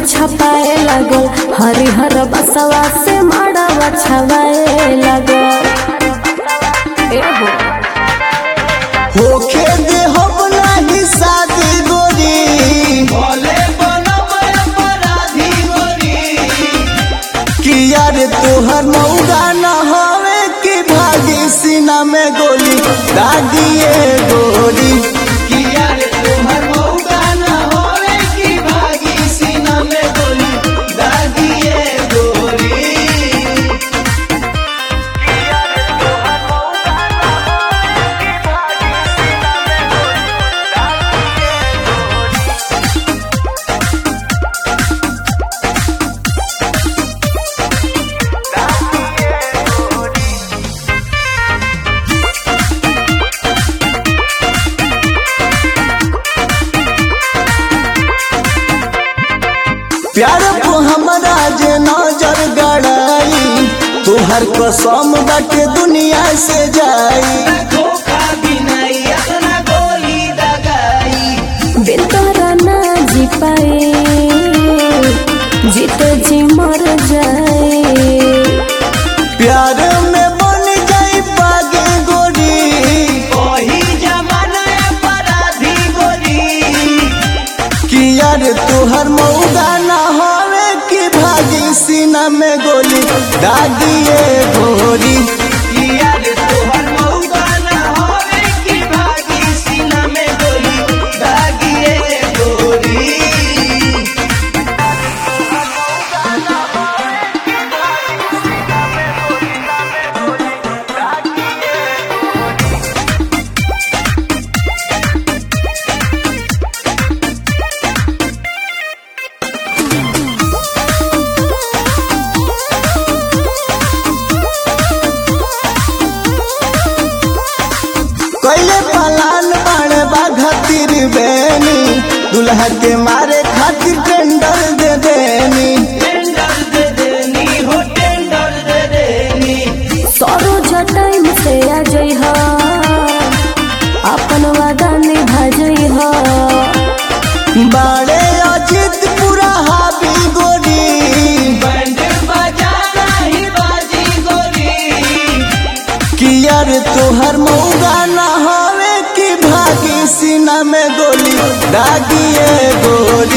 छपाए लगल हरिहर बसवा से माड़वा छवाए लगल एहो होखे दे हम नाही शादी गोरी भोले बनम अपराधी गोरी कि यार तोहर मौगा न होवे कि भागी सीना में गोली दागिए गोरी किया रे तुम्हार मौका न होवे की भागी सीना में गोली दागिए गोरी प्यार को हमरा जे नजर गड़ाई तोहर कसम बाटे दुनिया से जाई धोखा भी नहीं अपना गोली दगाई बिन तोरा ना जी पाए जीते जी मर जाए प्यार में बन जाई पागे गोरी वही जमाना अपराधी गोरी कि यार तोहर मौगा न होवे कि भागी सीना में गोली दागिए गोरी किया रे तुम्हार मौका न होवे की भागी सीना में गोली दागिए गोरी कैले पलान बाणे बाघा तिर बेनी दुल्हा के मारे खातिर टेंडर दे देनी टेंडर दे देनी हो टेंडर दे देनी सरोज टाइम से आ जइह अपन वादा निभा जइह बाड़े अजित पूरा हाबी गोरी बैंड बजाना ही बाजी गोरी कि यार तोहर मौगा न होवे कि भागी सीना में गोली दागिए गोरी